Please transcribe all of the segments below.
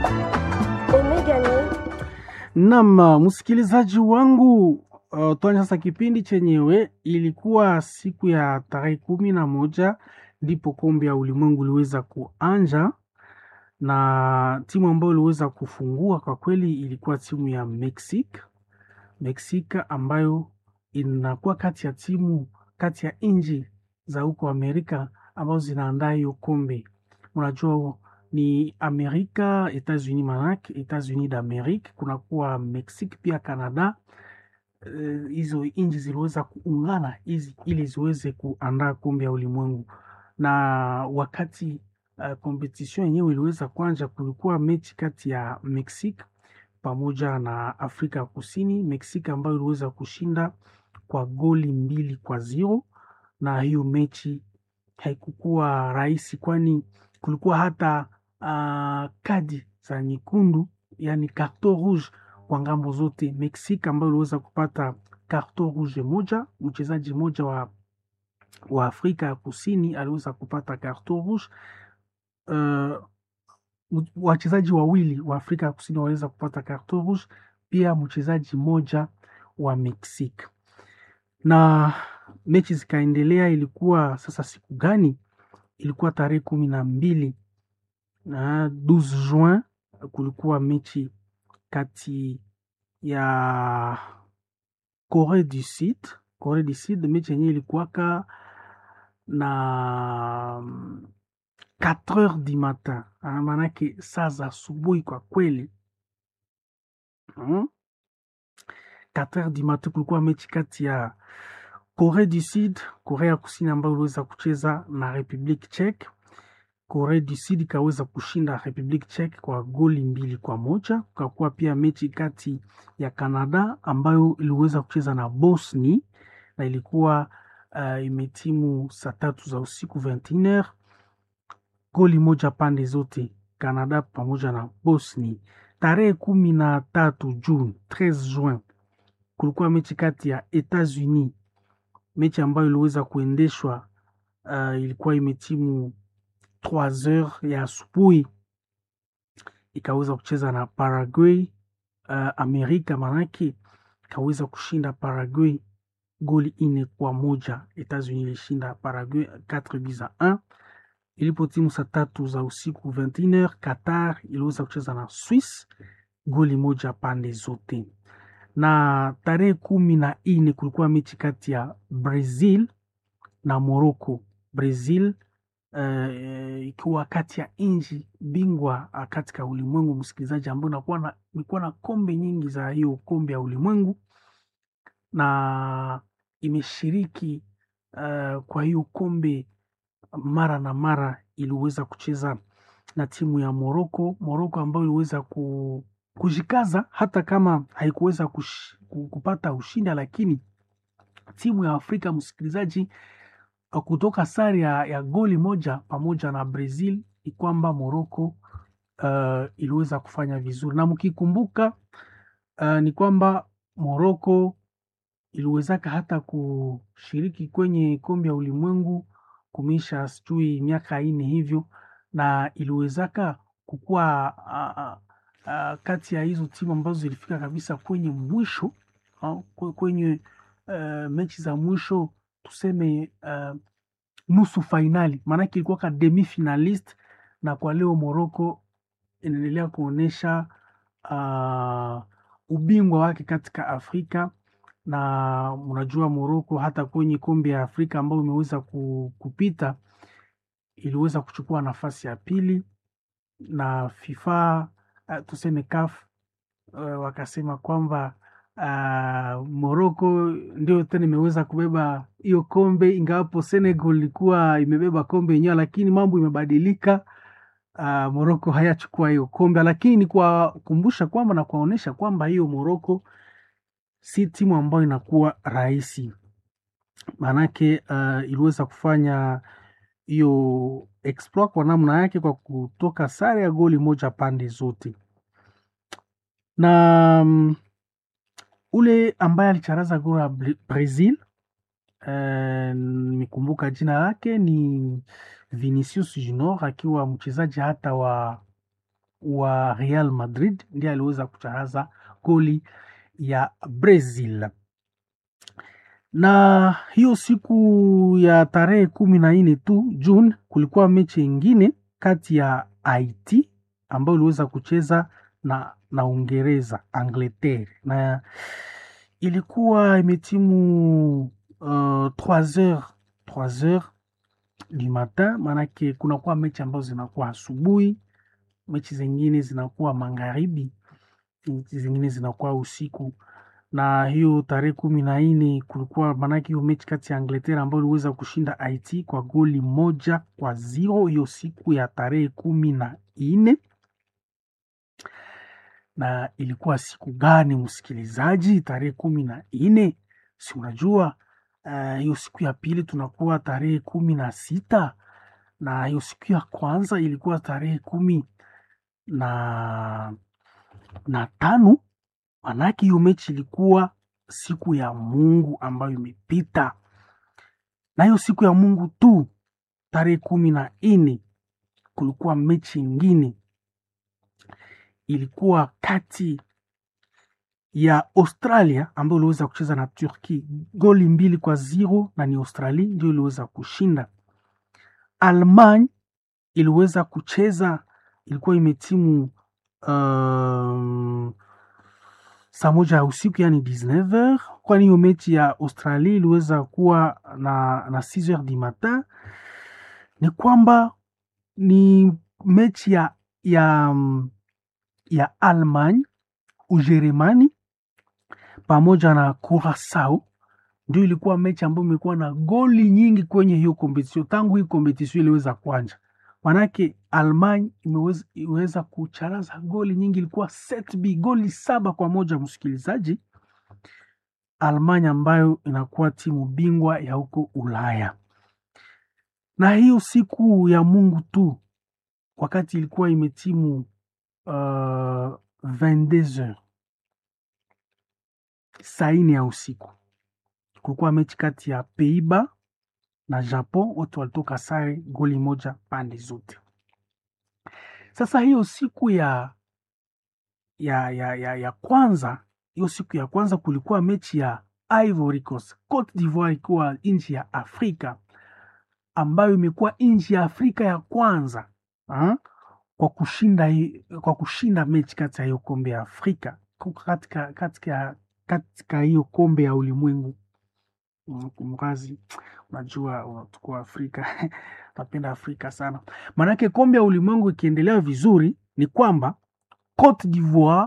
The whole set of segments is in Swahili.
Naam, msikilizaji wangu, uh, tuanze sasa kipindi chenyewe. Ilikuwa siku ya tarehe kumi na moja ndipo kombe ya ulimwengu iliweza kuanja, na timu ambayo iliweza kufungua kwa kweli ilikuwa timu ya Mexique. Mexique ambayo inakuwa kati ya timu kati ya nchi za huko Amerika ambazo zinaandaa hiyo kombe. Unajua ni Amerika, Etats-Unis manake Etats-Unis d'Amerique, kunakuwa Mexique pia Canada. Hizo uh, nchi ziliweza kuungana hizi ili ziweze kuandaa kombe ya ulimwengu, na wakati uh, competition yenyewe iliweza kuanja, kulikuwa mechi kati ya Mexique pamoja na Afrika ya Kusini. Mexique ambayo iliweza kushinda kwa goli mbili kwa zero, na hiyo mechi haikukuwa rahisi, kwani kulikuwa hata uh, kadi za nyekundu, yani carton rouge kwa ngambo zote. Mexique ambayo iliweza kupata carton rouge moja, mchezaji mmoja wa, wa Afrika ya Kusini aliweza kupata carton rouge. Uh, wachezaji wawili wa Afrika ya Kusini waliweza kupata carton rouge, pia mchezaji mmoja wa Mexique. Na mechi zikaendelea. Ilikuwa sasa siku gani? Ilikuwa tarehe kumi na mbili na 12 Juin, kulikuwa mechi kati ya Corée du Sud, Corée du Sud. Mechi yenyewe ilikuwaka na 4 heures du matin, maanake saa za asubuhi kwa kweli hmm? 4 heures du matin kulikuwa mechi kati ya Corée du Sud, Korea ya Kusini ambayo iliweza kucheza na Republique Czech. Korea du Sud ikaweza kushinda Republique Czech kwa goli mbili kwa moja. Kukakuwa pia mechi kati ya Canada ambayo iliweza kucheza na Bosnia na ilikuwa uh, imetimu saa tatu za usiku 21h, goli moja pande zote, Canada pamoja na Bosnia. Tarehe kumi na tatu Juni, 13 Juin, kulikuwa mechi kati ya Etats-Unis, mechi ambayo iliweza kuendeshwa uh, ilikuwa imetimu 3 heures ya asubuhi, ikaweza kucheza na Paraguay. Uh, Amerika manake ikaweza kushinda Paraguay goli ine kwa moja. Etats-Unis ilishinda Paraguay 4 buts a 1. Ilipo timu saa tatu za usiku 21h, Qatar iliweza kucheza na Swiss goli moja pande zote. Na tarehe kumi na ine kulikuwa mechi kati ya Brazil na Morocco. Brazil Uh, ikiwa kati ya nchi bingwa katika ulimwengu, msikilizaji, ambao inakuwa imekuwa na kombe nyingi za hiyo kombe ya ulimwengu na imeshiriki uh, kwa hiyo kombe mara na mara. Iliweza kucheza na timu ya Morocco, Morocco ambayo iliweza ku, kujikaza hata kama haikuweza kush, kupata ushindi, lakini timu ya Afrika msikilizaji kutoka sare ya, ya goli moja pamoja na Brazil ni kwamba Morocco uh, iliweza kufanya vizuri, na mkikumbuka uh, ni kwamba Morocco iliwezaka hata kushiriki kwenye kombe ya ulimwengu kumisha sijui miaka ine hivyo, na iliwezaka kukuwa uh, uh, kati ya hizo timu ambazo zilifika kabisa kwenye mwisho uh, kwenye uh, mechi za mwisho tuseme uh, nusu fainali, maanake ilikuwa ka demi finalist, na kwa leo Morocco inaendelea kuonyesha uh, ubingwa wake katika Afrika. Na unajua Morocco hata kwenye kombe ya Afrika ambayo imeweza kupita iliweza kuchukua nafasi ya pili, na FIFA uh, tuseme CAF uh, wakasema kwamba Uh, Morocco ndio tena imeweza kubeba hiyo kombe, ingawapo Senegal ilikuwa imebeba kombe yenyewe, lakini mambo imebadilika. Uh, Morocco hayachukua hiyo kombe, lakini ni kuwakumbusha kwamba na kuwaonyesha kwamba hiyo Morocco si timu ambayo inakuwa rahisi, maanake uh, iliweza kufanya hiyo exploit kwa namna yake kwa kutoka sare ya goli moja pande zote na um, ule ambaye alicharaza goli ya Brazil nimekumbuka uh, jina lake ni Vinicius Junior, akiwa mchezaji hata wa wa Real Madrid ndiye aliweza kucharaza goli ya Brazil. Na hiyo siku ya tarehe kumi na nne tu June, kulikuwa mechi ingine kati ya Haiti ambayo iliweza kucheza na, na Uingereza Angleterre, na ilikuwa imetimu uh, 3 heures 3 heures du matin, maanake kunakuwa mechi ambazo zinakuwa asubuhi, mechi zingine zinakuwa magharibi, mechi zingine zinakuwa usiku. Na hiyo tarehe kumi na nne kulikuwa maanake hiyo mechi kati ya Angleterre ambayo iliweza kushinda Haiti kwa goli moja kwa zero hiyo siku ya tarehe kumi na nne na ilikuwa siku gani msikilizaji? Tarehe kumi na nne si unajua hiyo uh, siku ya pili tunakuwa tarehe kumi na sita na hiyo siku ya kwanza ilikuwa tarehe kumi na, na tano. Manake hiyo mechi ilikuwa siku ya Mungu ambayo imepita, na hiyo siku ya Mungu tu tarehe kumi na nne kulikuwa mechi ingine ilikuwa kati ya Australia ambayo iliweza kucheza na Turki goli mbili kwa zero, na ni Australia ndio iliweza kushinda. Almanya iliweza kucheza, ilikuwa imetimu um, saa moja ya usiku yani 19h, kwani hiyo mechi ya Australia iliweza kuwa na, na 6h du matin. Ni kwamba ni mechi ya, ya ya Almanya, Ujerumani pamoja na Curacao ndio ilikuwa mechi ambayo imekuwa na goli nyingi kwenye hiyo kompetisio tangu hii kompetisio iliweza kuanja. Manake Almanya imeweza, imeweza kucharaza goli nyingi, ilikuwa set b goli saba kwa moja. Msikilizaji, Almanya ambayo inakuwa timu bingwa ya huko Ulaya, na hiyo siku ya Mungu tu wakati ilikuwa imetimu Uh, 22h saa nne ya usiku kulikuwa mechi kati ya Peiba na Japon, wote walitoka sare goli moja pande zote. Sasa hiyo siku ya ya, ya, ya, ya kwanza hiyo siku ya kwanza kulikuwa mechi ya Ivory Coast Cote d'Ivoire, ikiwa nchi ya Afrika ambayo imekuwa nchi ya Afrika ya kwanza ha? kwa kushinda kwa kushinda mechi kati ya hiyo kombe ya Afrika katika katika katika hiyo kombe ya ulimwengu. Kumrazi, unajua unachukua Afrika napenda Afrika sana, maanake kombe ya ulimwengu ikiendelea vizuri ni kwamba Cote d'Ivoire,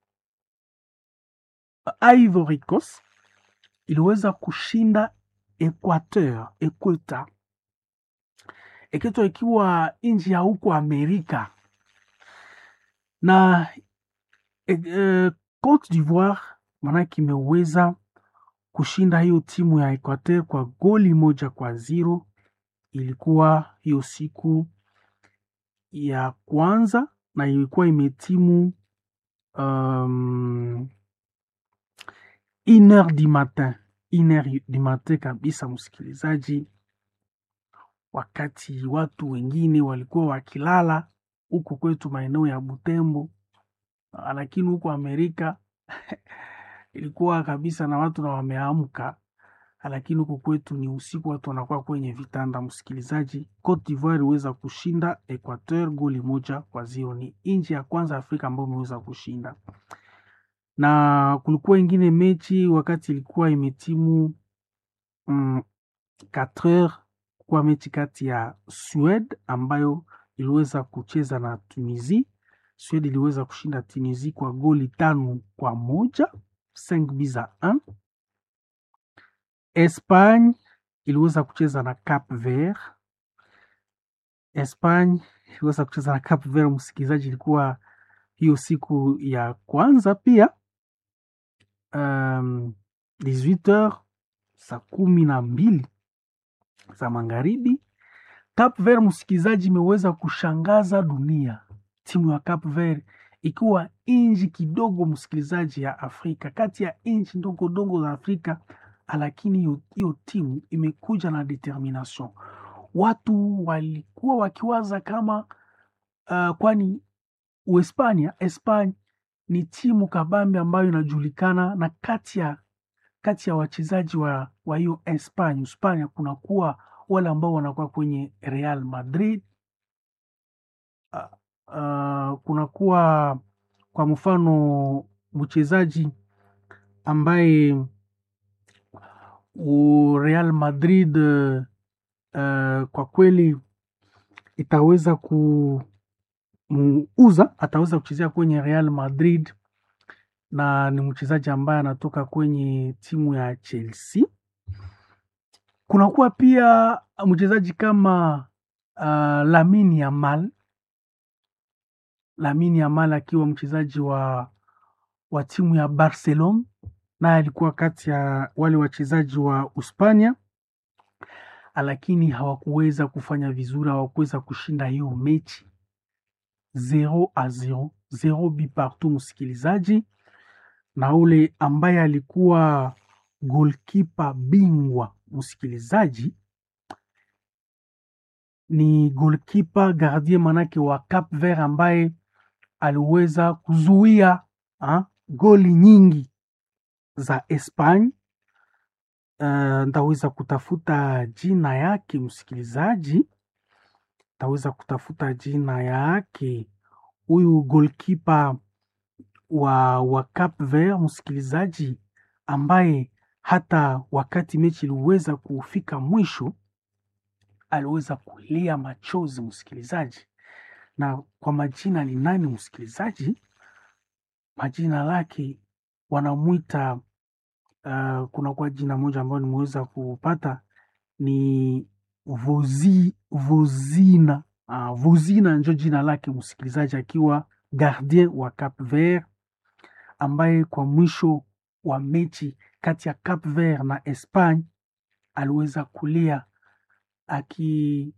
Ivory Coast iliweza kushinda Equateur, Equateur Equateur ikiwa nchi ya huko Amerika na e, e, Cote d'Ivoire maanake imeweza kushinda hiyo timu ya Equateur kwa goli moja kwa zero. Ilikuwa hiyo siku ya kwanza na ilikuwa imetimu um, une heure du matin, une heure du matin kabisa, msikilizaji, wakati watu wengine walikuwa wakilala huku kwetu maeneo ya Butembo, lakini huko Amerika ilikuwa kabisa na watu na wameamka, lakini huku kwetu ni usiku, watu wanakuwa kwenye vitanda. Msikilizaji, Cote d'Ivoire iliweza kushinda Equateur goli moja kwa zero. Ni nchi ya kwanza Afrika ambayo imeweza kushinda, na kulikuwa ingine mechi wakati ilikuwa imetimu mm, 4 heures kwa mechi kati ya Sweden ambayo iliweza kucheza na Tunisia. Sweden iliweza kushinda Tunisia kwa goli tano kwa moja 5 buts à 1. Espagne iliweza kucheza na Cap Vert. Espagne iliweza kucheza na Cap Vert, msikilizaji, ilikuwa hiyo siku ya kwanza pia um, 18h saa kumi na mbili za magharibi. Cap Vert, msikilizaji, imeweza kushangaza dunia. Timu ya Cap Vert ikiwa nchi kidogo msikilizaji, ya Afrika, kati ya nchi ndogo ndogo za Afrika, lakini hiyo timu imekuja na determination. Watu walikuwa wakiwaza kama uh, kwani Uhispania, Espanya ni timu kabambe ambayo inajulikana na kati ya kati ya wachezaji wa wa hiyo Espanya, Hispania kunakuwa wale ambao wanakuwa kwenye Real Madrid. Uh, uh, kunakuwa kwa mfano mchezaji ambaye u Real Madrid uh, kwa kweli itaweza kumuuza, ataweza kuchezea kwenye Real Madrid na ni mchezaji ambaye anatoka kwenye timu ya Chelsea. Kunakuwa pia mchezaji kama uh, Lamine Yamal, Lamine Yamal akiwa mchezaji wa wa timu ya Barcelona, naye alikuwa kati ya wale wachezaji wa Uspania, lakini hawakuweza kufanya vizuri, hawakuweza kushinda hiyo mechi 0 a 0 0 bi partout, msikilizaji na ule ambaye alikuwa golkipa bingwa msikilizaji, ni golkipa gardien manake wa Cap Vert ambaye aliweza kuzuia ha, goli nyingi za Espanya. Uh, ntaweza kutafuta jina yake msikilizaji, ntaweza kutafuta jina yake huyu golkipa wa, wa Cap Vert msikilizaji, ambaye hata wakati mechi iliweza kufika mwisho aliweza kulia machozi msikilizaji. Na kwa majina ni nani msikilizaji? Majina lake wanamwita uh, kuna kwa jina moja ambayo nimeweza kupata ni Vozi, Vozina uh, Vozina njo jina lake msikilizaji, akiwa gardien wa Cap Vert ambaye kwa mwisho wa mechi kati ya Cap Vert na Espagne aliweza kulia aki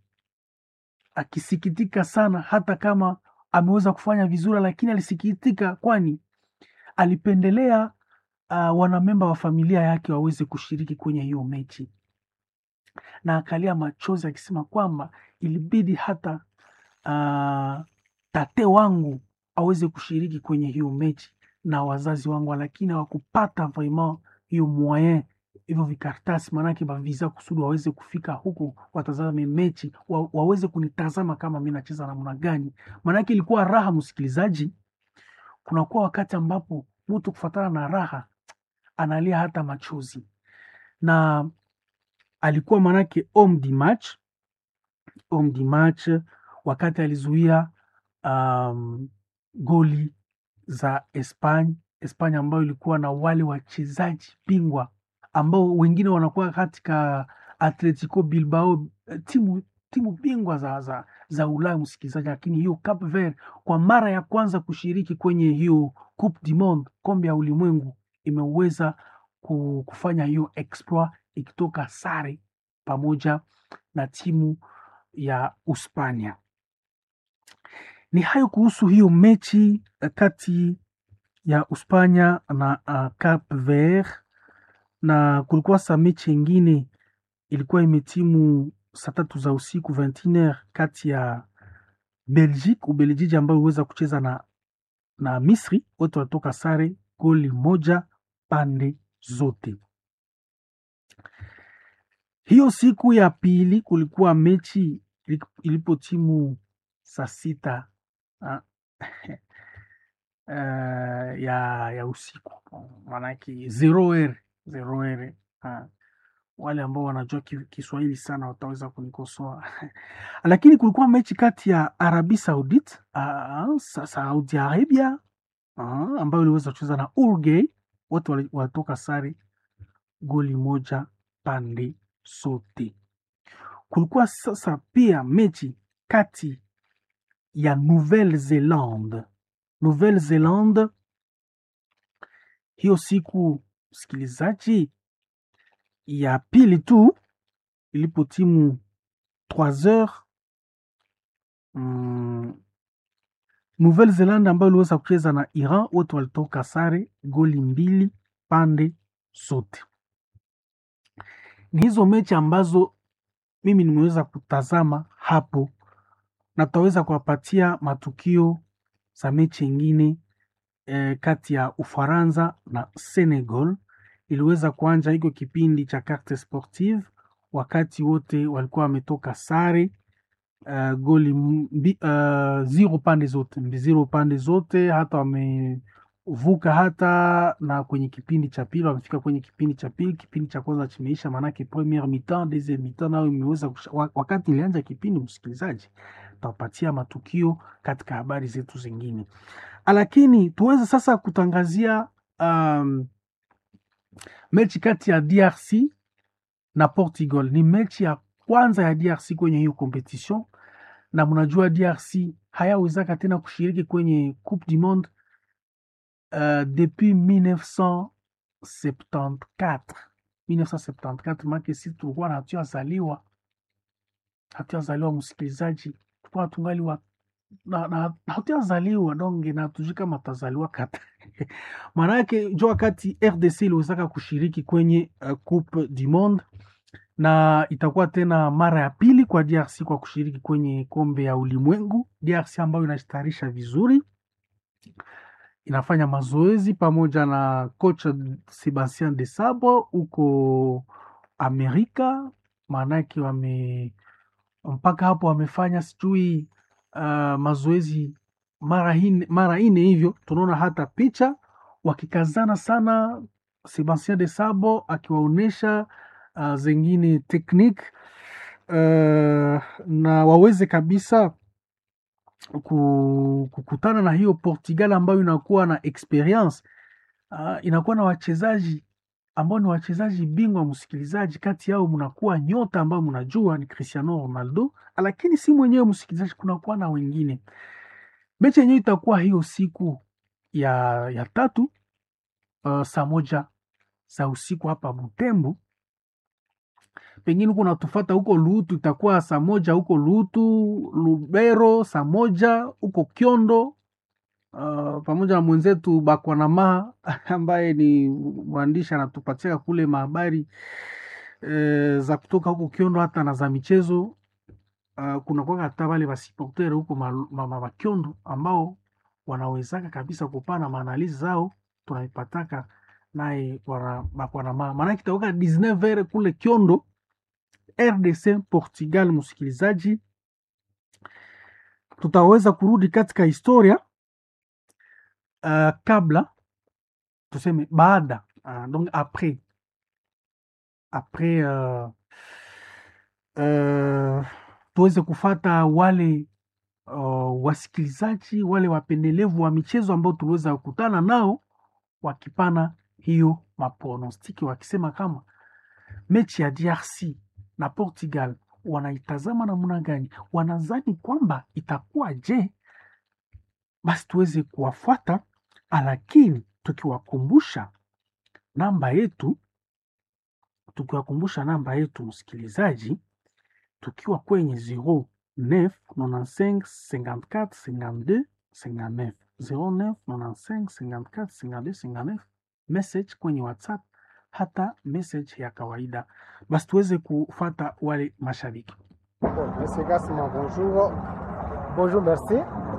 akisikitika sana, hata kama ameweza kufanya vizuri, lakini alisikitika, kwani alipendelea uh, wanamemba wa familia yake waweze kushiriki kwenye hiyo mechi, na akalia machozi akisema kwamba ilibidi hata uh, tate wangu aweze kushiriki kwenye hiyo mechi na wazazi wangu, lakini hawakupata vraiment hiyo moyen hivyo vikaratasi maanake bavisa kusudi waweze kufika huku watazame mechi wa, waweze kunitazama kama mi nacheza namna gani. Maanake ilikuwa raha, msikilizaji. Kunakuwa wakati ambapo mtu kufatana na raha analia hata machozi, na alikuwa maanake homme du match, homme du match wakati alizuia um, goli za Espanya, Espanya ambayo ilikuwa na wale wachezaji bingwa ambao wengine wanakuwa katika Atletico Bilbao, timu timu bingwa za, za, za Ulaya msikilizaji, lakini hiyo Cape Verde kwa mara ya kwanza kushiriki kwenye hiyo Coupe du Monde, kombe ya ulimwengu, imeweza kufanya hiyo exploit ikitoka sare pamoja na timu ya Uspania. Ni hayo kuhusu hiyo mechi kati ya Uspania na uh, Cape Verde na kulikuwa sa mechi ingine ilikuwa imetimu saa tatu za usiku 21h kati ya Belgique Ubelgiji ambayo iliweza kucheza na, na Misri, wote walitoka sare goli moja pande zote. Hiyo siku ya pili kulikuwa mechi ilipo timu saa sita uh, ya, ya usiku maanake zero r zero r uh, wale ambao wanajua Kiswahili sana wataweza kunikosoa lakini kulikuwa mechi kati ya Arabi Saudit uh, Saudi Arabia uh, ambayo iliweza kucheza na Uruguay, wote walitoka sare goli moja pande zote. Kulikuwa sasa pia mechi kati ya Nouvelle Zelande Nouvelle Zelande hiyo siku msikilizaji ya pili tu ilipo timu 3 heures mm, Nouvelle Zelande ambayo iliweza kucheza na Iran, wote walitoka sare goli mbili pande zote. Ni hizo mechi ambazo mimi nimeweza kutazama hapo, na tutaweza kuwapatia matukio za mechi ingine eh, kati ya Ufaransa na Senegal iliweza kuanja hiko kipindi cha carte sportive, wakati wote walikuwa wametoka sare uh, goli mbi, uh, zero pande zote mbi zero pande zote, hata wamevuka hata na kwenye kipindi cha pili, wamefika kwenye kipindi cha pili. Kipindi cha kwanza chimeisha, maanake premiere mi-temps, deuxième mi-temps nayo imeweza kusha, wakati ilianja kipindi, msikilizaji, tutapatia matukio katika habari zetu zingine, lakini tuweze sasa kutangazia um, mechi kati ya DRC na Portugal. Ni mechi ya kwanza ya DRC kwenye hiyo competition, na mnajua DRC hayawezaka tena kushiriki kwenye Coupe du Monde uh, depuis 1974 1974, make si tulikuwa na hatuyazaliwa hatuyazaliwa, msikilizaji, tulikuwa tungali wa na, na hatuyazaliwa donge na tujui kama tazaliwa kata maana yake jo wakati RDC iliwezaka kushiriki kwenye uh, Coupe du Monde na itakuwa tena mara ya pili kwa DRC kwa kushiriki kwenye kombe ya ulimwengu. DRC ambayo inajitayarisha vizuri, inafanya mazoezi pamoja na kocha Sebastien de Sabo huko Amerika, maanake wame mpaka hapo wamefanya sijui uh, mazoezi mara ine, mara ine hivyo, tunaona hata picha wakikazana sana, Sebastien de Sabo akiwaonyesha uh, zengine teknik uh, na waweze kabisa kukutana na hiyo Portugal ambayo inakuwa na experience uh, inakuwa na wachezaji ambao ni wachezaji bingwa. Msikilizaji, kati yao mnakuwa nyota ambao mnajua ni Cristiano Ronaldo, lakini si mwenyewe msikilizaji, kunakuwa na wengine. Mechi yenyewe itakuwa hiyo siku ya, ya tatu uh, saa moja za usiku hapa Butembo pengine huko natufata huko Lutu itakuwa saa moja huko Lutu, Lubero saa moja huko Kyondo, uh, pamoja na mwenzetu Bakwanama ambaye ni mwandishi anatupatia kule mahabari e, za kutoka huko Kyondo hata na za michezo uh, kuna kwa hata wale wasiportere huko mama Kyondo ambao wanawezaka kabisa kupana maanalizi zao tunaipataka naye Bakwanama, maana kitaoka 19h kule Kyondo RDC Portugal. Msikilizaji, tutaweza kurudi katika historia uh, kabla tuseme baada uh, donc après après uh, uh, tuweze kufata wale uh, wasikilizaji wale wapendelevu wa michezo ambao tuliweza kukutana nao wakipana hiyo maprognostic wakisema kama mechi ya DRC na Portugal wanaitazama namna gani, wanazani kwamba itakuwa je? Basi tuweze kuwafuata, lakini tukiwakumbusha namba yetu, tukiwakumbusha namba yetu msikilizaji, tukiwa kwenye 09 95 54 52 59 09 95 54 52 59 message kwenye WhatsApp hata message ya kawaida, basi tuweze kufata wale mashabiki. Monsieur Gassima, bonjour. Bonjour, merci.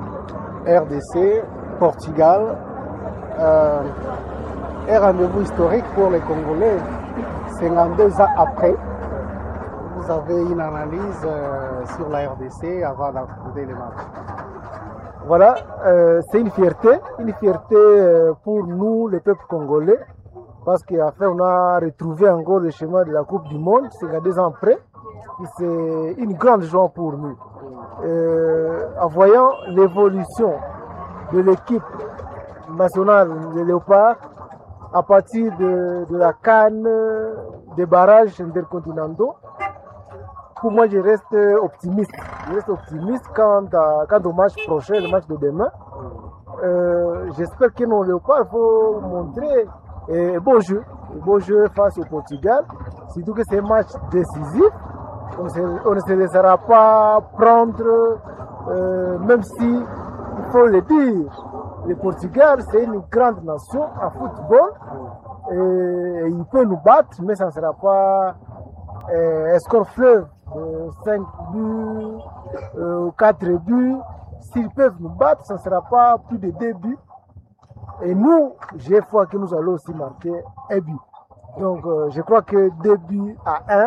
RDC, Portugal. Euh, un rendez-vous historique pour les Congolais. 52 ans après, vous avez une analyse euh, sur la RDC avant d'aborder les matchs. Voilà, euh, c'est une fierté, une fierté euh, pour nous, le peuple congolais, parce qu'après on a retrouvé encore le chemin de la Coupe du Monde, c'est deux ans après, et c'est une grande joie pour nous. Euh, en voyant l'évolution de l'équipe nationale des Léopards, à partir de, de la canne des barrages intercontinentaux, pour moi, je reste optimiste. Je reste optimiste quant, à, quant au match prochain, le match de demain. Euh, J'espère que nos léopards vont montrer un beau jeu, un beau jeu face au Portugal. Surtout que c'est un match décisif. On, se, on ne se laissera pas prendre, euh, même si, il faut le dire, le Portugal, c'est une grande nation en football. Et, et il peut nous battre, mais ça ne sera pas euh, un score fleuve. 5 buts, euh, 4 buts. S'ils peuvent nous battre, ça ne sera pas plus de deux buts. Et nous, j'ai foi que nous allons aussi marquer un but. Donc, euh, je crois que deux buts à un,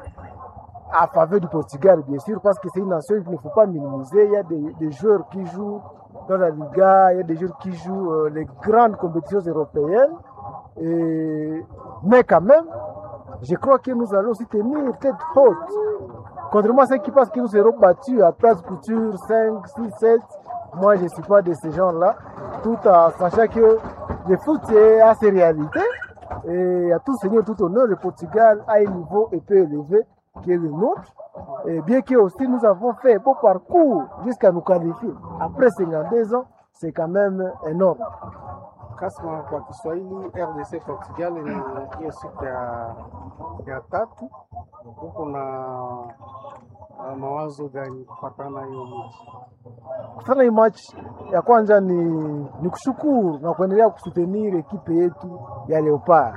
à faveur du Portugal, bien sûr, parce que c'est une nation qu'il ne faut pas minimiser. Il y a des, des joueurs qui jouent dans la Liga, il y a des joueurs qui jouent euh, les grandes compétitions européennes. Et... Mais quand même, je crois que nous allons aussi tenir tête haute. Contrairement à ceux qui pensent que nous serons battus à place couture 5, 6, 7, moi je ne suis pas de ces gens-là, tout en sachant que le foot est à ses réalités. Et à tout seigneur, tout honneur, le Portugal a un niveau un peu élevé qui est le nôtre. Et bien que aussi nous avons fait un beau parcours jusqu'à nous qualifier. Après 52 ans, c'est quand même énorme. Kasma kwa Kiswahili, RDC Portugal ni hiyo siku ya, ya tatu. Huko na na mawazo gani kufatana na hiyo mechi? Kufanya hii match ya kwanza ni, ni kushukuru na kuendelea kusutenir ekipe yetu ya Leopard.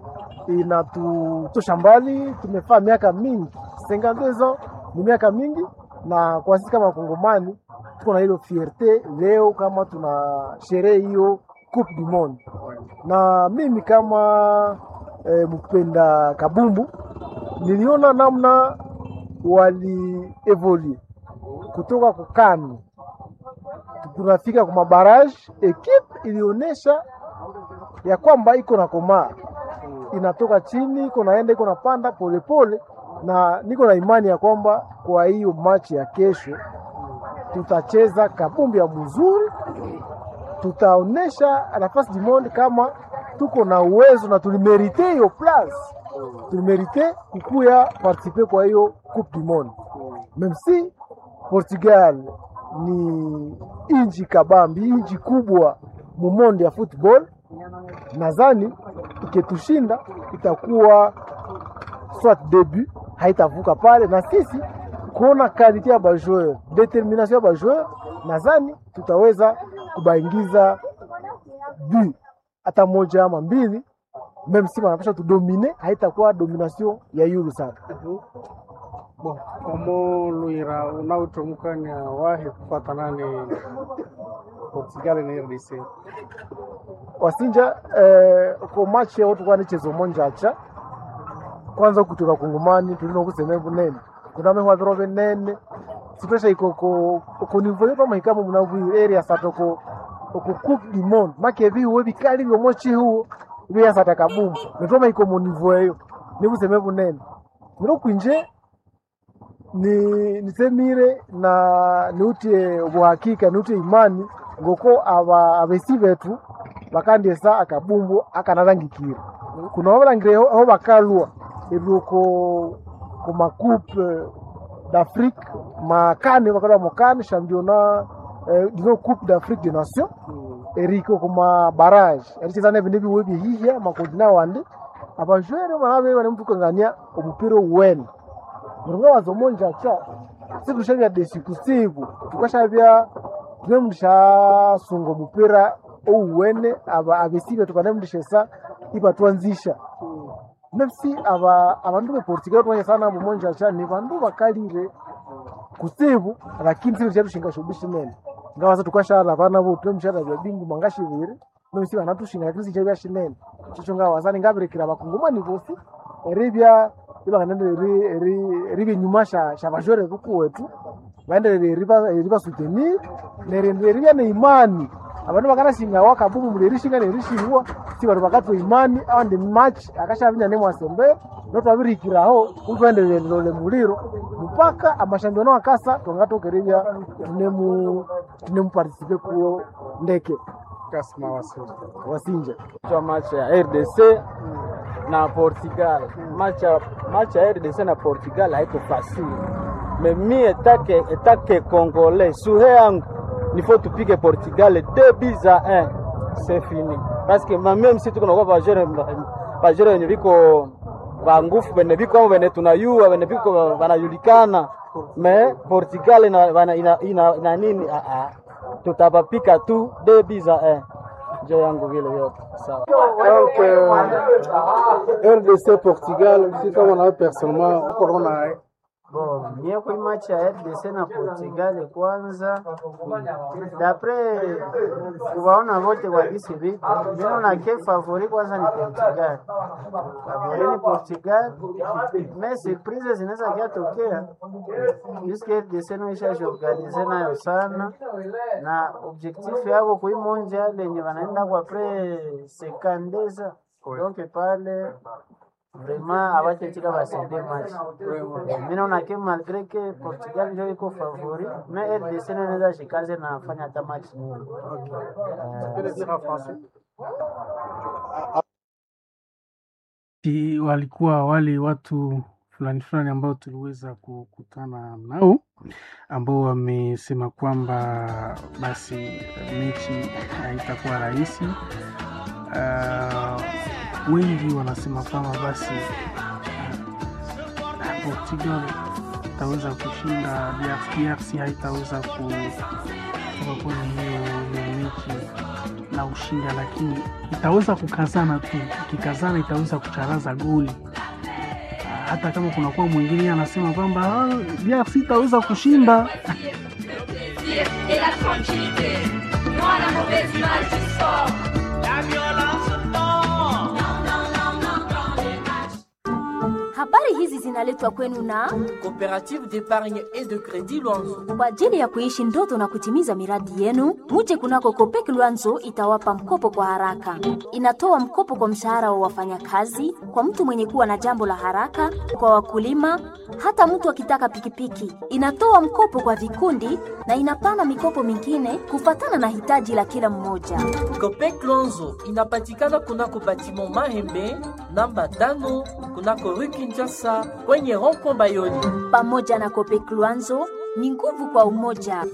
Inatutosha mbali, tumefaa miaka mingi, 52 ans ni miaka mingi, na kwa sisi kama Wakongomani tuko na hilo fierte leo kama tuna sherehe hiyo Coupe du Monde, na mimi kama eh, mpenda kabumbu niliona namna walievolue kutoka kukani tunafika kwa mabaraji, ekipe ilionyesha ya kwamba iko na komaa, inatoka chini iko naenda iko napanda polepole, na niko na imani ya kwamba kwa hiyo machi ya kesho tutacheza kabumbi ya mzuri, tutaonesha nafasi du monde kama tuko na uwezo na tulimerite hiyo place, tulimerite kukuya participe kwa hiyo coupe du monde, même si Portugal ni inji kabambi, inji kubwa mumondi ya football. Nadhani ikitushinda itakuwa soit debut, haitavuka pale, na sisi kuona kalite ya bajoueur, determination ya bajoueur, nadhani tutaweza kubaingiza bu hata moja ama mbili, meme si wanapasha tudomine, haitakuwa domination ya yulu sana. Bo, omo luira unaotomukania wahi kufatana ni Portugal na RDC. wasinja eh, ko match yao tukwa ni chezo monja cha kwanza kutoka kungumani tulino kuseme bunene kuna mehwa viro binene sipesha iko ko ko nivo yoto mahikamo munavu area satoko ko coupe du monde make vi we bikali byo mochi huo bi sata kabumbu nitoma iko mu nivo eyo nibuseme bunene miro kwinje ni nisemire na niutie ubuhakika niutie imani ngoko aba abesi betu bakandiesa akabumbu akanarangikira kuna babalangire aho bakalwa ebyoko ku makupe d'Afrique makane bakalwa mukane championnat eh, dino coupe d'Afrique des nations eriko kuma barrage ericheza nebindu ebiwe bihihya makontina wandi abajwere banabe bane mutukangania omupira uwene muringa wazomonja cha situshavya desi kusiku tukashavya tunemundishasunga omupira ouwene aba abesibe tukanemundishesa ipatwanzisha mefsi aba abandu beportugal twanya sana mumonja cha ni bandu bakalire kusibu lakini sibe chatushinga shobi shinene ngawaza tukashala bana bo tunemshara bya bingu mangashibiri mefsi banatushinga lakini sichabya shinene chicho ngawazani ngabirekera bakungumani bosi eribya ibanganende ribe nyuma sha sha bajore kuku wetu baendelele riba riba soutenir nerende ribya ne imani abantu bakanashinga wakabumu mulerishinga nerishingwa si bantu bakatwa imani awandi match akashavinya ne mwasembe notwabirikiraho utwendelele lole muliro mpaka amashambiono akasa twangatokerevya tunemu tunemupartisipe kuwo ndeke Kasma Wasinja. wasinja kwa match ya RDC na Portugal. Match ya match ya RDC na Portugal haiko facile. Mais mi etake etake congolais suhe yangu il faut tupige Portugal 2 buts à 1. C'est fini. Parce que même si tuko na bajere bajere wenye viko ba ngufu bene viko au bene tunayua bene viko wanajulikana mais Portugal ina ina, ina, ina, ina nini ah, ah. Tutapapika tu 2 buts à 1. Njo yangu vile yote sawa. Donc, euh, RDC Portugal, si kama nawe personnellement uko naona Bon, mie kui match ya RDC na Portugal kwanza, dapre kuwaona wote kwa gisi viko, mimi na ke favori kwanza ni Portugal. Favori ni Portugal, me surprise zinaweza kiatokea juske RDC naisha jiorganize nayo sana, na objectif yako kui mondial yenye wanaenda kwa pre sekandeza donc pale vraiment abatechika basende match mi naona ke malgré que Portugal ndio iko favori mais RDC naweza shikaze na fanya hata match nyingi. Ti- walikuwa wale watu fulani fulani ambao tuliweza kukutana nao ambao wamesema kwamba basi mechi haitakuwa rahisi. Uh, wengi wanasema kwamba basi uh, Portugal itaweza kushinda DRC, DRC haitaweza kutoka kwenye hiyo hiyo mechi na ushinda, lakini itaweza kukazana tu. Ikikazana itaweza kucharaza goli Ah, hata kama kunakuwa mwingine anasema kwamba "Ah, DRC itaweza kushinda. et la tranquillité. Moi, la mauvaise image du sport. La violence, non. Non, non, non, non, dans les matchs. Habari hizi zinaletwa kwenu na Coopérative d'épargne et de crédit Luanzo. kwa ajili ya kuishi ndoto na kutimiza miradi yenu. Muje kunako Kopek Luanzo itawapa mkopo kwa haraka. Inatoa mkopo kwa mshahara wa wafanyakazi, kwa mtu mwenye kuwa na jambo la haraka, kwa wakulima, hata mtu akitaka pikipiki. Inatoa mkopo kwa vikundi na inapana mikopo mingine kufatana na hitaji la kila mmoja. Copec Luanzo inapatikana kunako batiment Mahembe namba tano kunako rue Kinshasa kwenye rond-point Bayoni. Pamoja na Kopek Luanzo ni nguvu kwa umoja.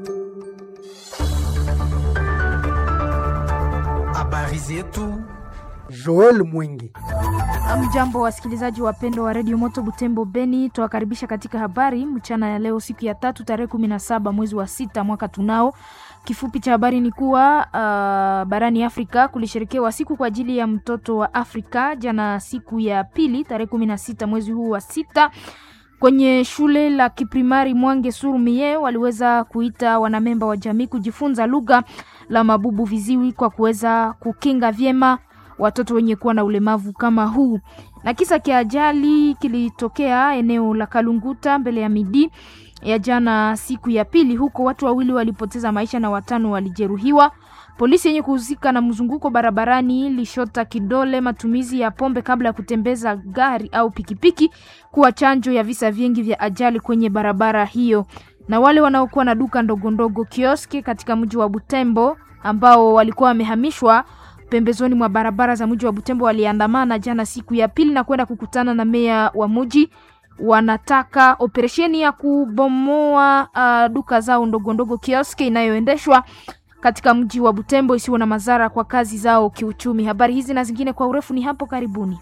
Habari zetu. Joel Mwingi. Mjambo wasikilizaji wapendwa wa redio Moto Butembo Beni, tuwakaribisha katika habari mchana ya leo, siku ya tatu tarehe kumi na saba mwezi wa sita mwaka tunao. Kifupi cha habari ni kuwa uh, barani Afrika kulisherekewa siku kwa ajili ya mtoto wa Afrika jana, siku ya pili tarehe kumi na sita mwezi huu wa sita kwenye shule la kiprimari Mwange Surumie waliweza kuita wanamemba wa jamii kujifunza lugha la mabubu viziwi kwa kuweza kukinga vyema watoto wenye kuwa na ulemavu kama huu. Na kisa kia ajali kilitokea eneo la Kalunguta mbele ya midi ya jana siku ya pili, huko watu wawili walipoteza maisha na watano walijeruhiwa. Polisi yenye kuhusika na mzunguko barabarani lishota kidole matumizi ya pombe kabla ya kutembeza gari au pikipiki kuwa chanjo ya visa vingi vya ajali kwenye barabara hiyo. Na wale wanaokuwa na duka ndogo ndogo kioski katika mji wa Butembo ambao walikuwa wamehamishwa pembezoni mwa barabara za mji wa Butembo waliandamana jana siku ya pili na kwenda kukutana na meya wa mji. Wanataka operesheni ya kubomoa uh, duka zao ndogo ndogo kioski inayoendeshwa katika mji wa Butembo isiwe na madhara kwa kazi zao kiuchumi. Habari hizi na zingine kwa urefu ni hapo karibuni.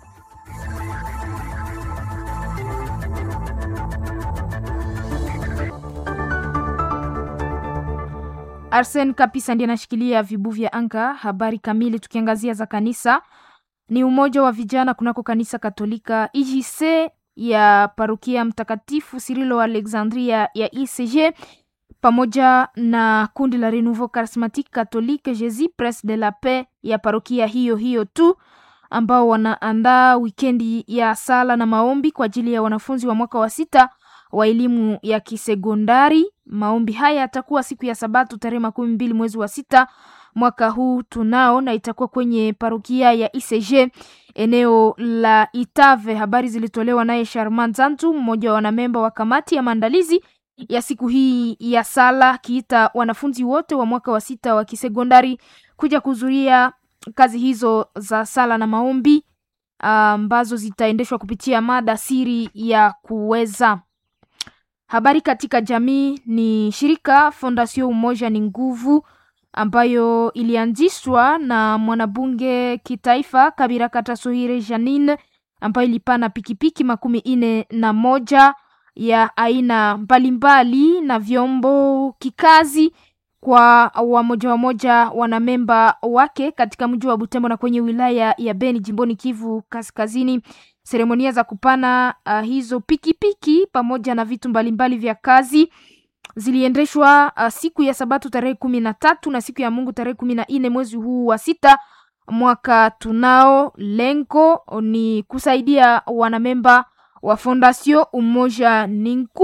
Arsen Kapisa ndiye anashikilia vibu vya anga. Habari kamili tukiangazia za kanisa ni umoja wa vijana kunako kanisa Katolika IJC ya parokia Mtakatifu Sirilo Alexandria ya ICG pamoja na kundi la Renouveau Charismatique Catholique Jésus Prince de la Paix ya parokia hiyo hiyo tu ambao wanaandaa wikendi ya sala na maombi kwa ajili ya wanafunzi wa mwaka wa sita wa elimu ya kisekondari. Maombi haya yatakuwa siku ya Sabato tarehe makumi mbili mwezi wa sita mwaka huu tunao, na itakuwa kwenye parokia ya ICG eneo la Itave. Habari zilitolewa naye Sharman Zantu, mmoja wa wanamemba wa kamati ya maandalizi ya siku hii ya sala, akiita wanafunzi wote wa mwaka wa sita wa kisekondari kuja kuhudhuria kazi hizo za sala na maombi ambazo zitaendeshwa kupitia mada siri ya kuweza habari katika jamii ni shirika Fondation Umoja ni Nguvu ambayo ilianzishwa na mwanabunge kitaifa Kabira Katasohire Janine ambayo ilipana pikipiki makumi ine na moja ya aina mbalimbali na vyombo kikazi kwa wamoja wamoja wanamemba wake katika mji wa Butembo na kwenye wilaya ya Beni jimboni Kivu Kaskazini. Seremonia za kupana uh, hizo pikipiki piki, pamoja na vitu mbalimbali vya kazi ziliendeshwa uh, siku ya Sabato tarehe kumi na tatu na siku ya Mungu tarehe kumi na nne mwezi huu wa sita mwaka tunao. Lengo ni kusaidia wanamemba wa Fondation Umoja Ninku